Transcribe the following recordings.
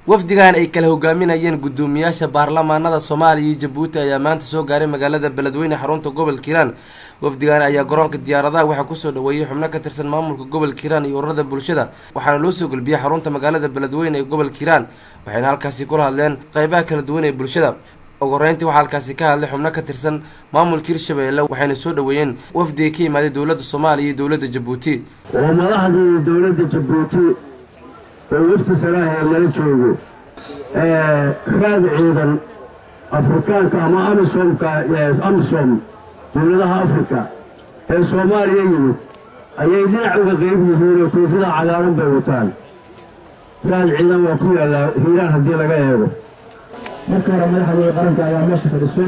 wafdigan ay kala hogaaminayeen guddoomiyaasha baarlamaanada soomaaliya iyo jabuuti ayaa maanta soo gaaray magaalada beledweyne xarunta gobolka hiiraan wafdigan ayaa garoonka diyaaradaha waxaa kusoo dhaweeyey xubno ka tirsan maamulka gobolka hiiraan iyo ururada bulshada waxaana loo soo gelbiyey xarunta magaalada beledweyne ee gobolka hiiraan waxayna halkaasi kula hadleen qeybaha kala duwan ee bulshada ugu horeyntii waxaa halkaasi ka hadlay xubno ka tirsan maamulka hirshabeelle waxayna soo dhaweeyeen wafdiga ka yimaaday dowladda soomaaliya iyo dowladda jabuuti waa madaxdii dowladda jabuuti oo wafti salaaha ee nala joogo raad ciidan afrikaanka ama amisomka amisom dowladaha afrika ee soomaaliya yimid ayay dhinac uga qeyb yihiin oo koofida cagaaran bay wataan raad ciidan waa ku yaallaa hiiraan haddii laga eego marka hore madaxdii qaranka ayaa meesha fadhisay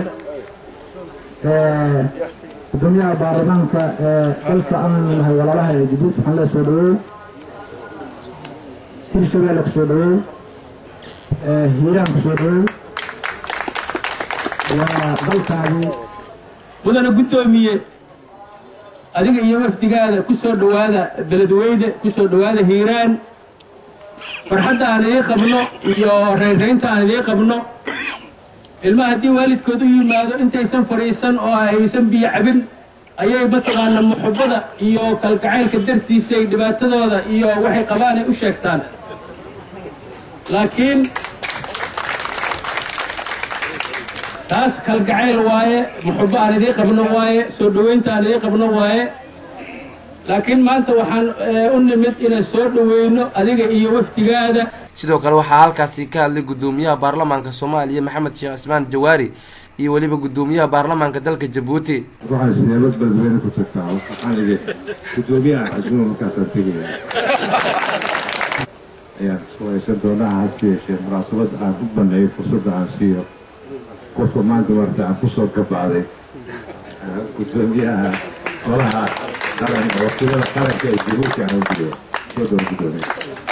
gudoomiyaha baarlamaanka ee dalka aan nahay walaalaha ee jabuuti waxaan lee soo dhaweey hirshabeelle ku soo dhaweey hiiraan ku soo dhaweey waa dalkaadii mudana guddoomiye adiga iyo wafdigaada ku soo dhowaada beledweyne ku soo dhowaada hiiraan farxadda aan idiin qabno iyo reynraynta aan idiin qabno ilmaha haddii waalidkood u yimaado intaysan fadhiisan oo aysan biyo cabin ayay mataqaana muxubbada iyo kalgacaylka dartiisay dhibaatadooda iyo waxay qabaan ay u sheegtaan laakiin taas kalgacayl waaye muxubbo aan idiin qabno waaye soo dhoweynta aan idiin qabno waaye laakiin maanta waxaan u nimid inaan soo dhoweyno adiga iyo wafdigaada sidoo kale waxaa halkaasi ka hadlay guddoomiyaha baarlamaanka soomaaliya maxamed sheekh cismaan jawaari iyo weliba guddoomiyaha baarlamaanka dalka jabuuti waxaan sideebad beledweyne ku tagtaa waxaan idhi guddoomiyaha xasuuma markaasaan tegaya ayaan suwaysan doonaa hase yeeshee munaasabad aan u baneeyo fursadda aan siiyo qofka maanta marta aan kusoo gabacday guddoomiyaha golaha qaran wakiilada qaranka ee jabuuti aan u diyo soo dhawo guddoomiya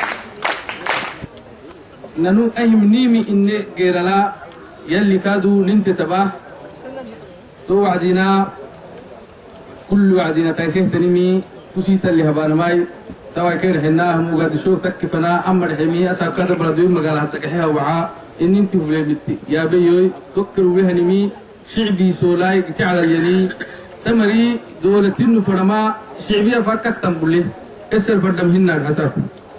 nanu ahimniimi inne geeralaa yalli kaaduu ninte tabaa to wacdinaa kulli wacdina taysehtanimi tusii talli habaanamaay taway kay dhexinaa mugaadisho takkifanaa amma dhexemii asaabkaada baladoyn magaala haddagaxeha wacaa ininti hubleemitti yaabayoy tokkar ulehanimii shicbii soolaay giteclalyanii tamarii doolatinu fadhamaa shicbiya fakkaktan bulle esel fadham hinnaadh hasaab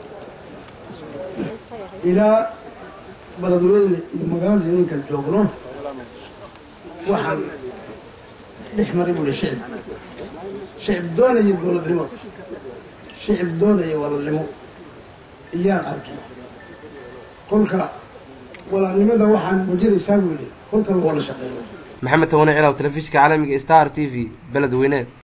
ilaa baladweyne iyo magaalada ininkan joogno waxaan dhex maray buuli shicib shicib doonaya dowladnimo shicib doonaya walaalnimo iyaan arkay kolka walaalnimada waxaan muujinaysaa buu yidhi kolka la wada shaqeeyo maxamed tawane cilaw telefishinka caalamiga star t v beledweyne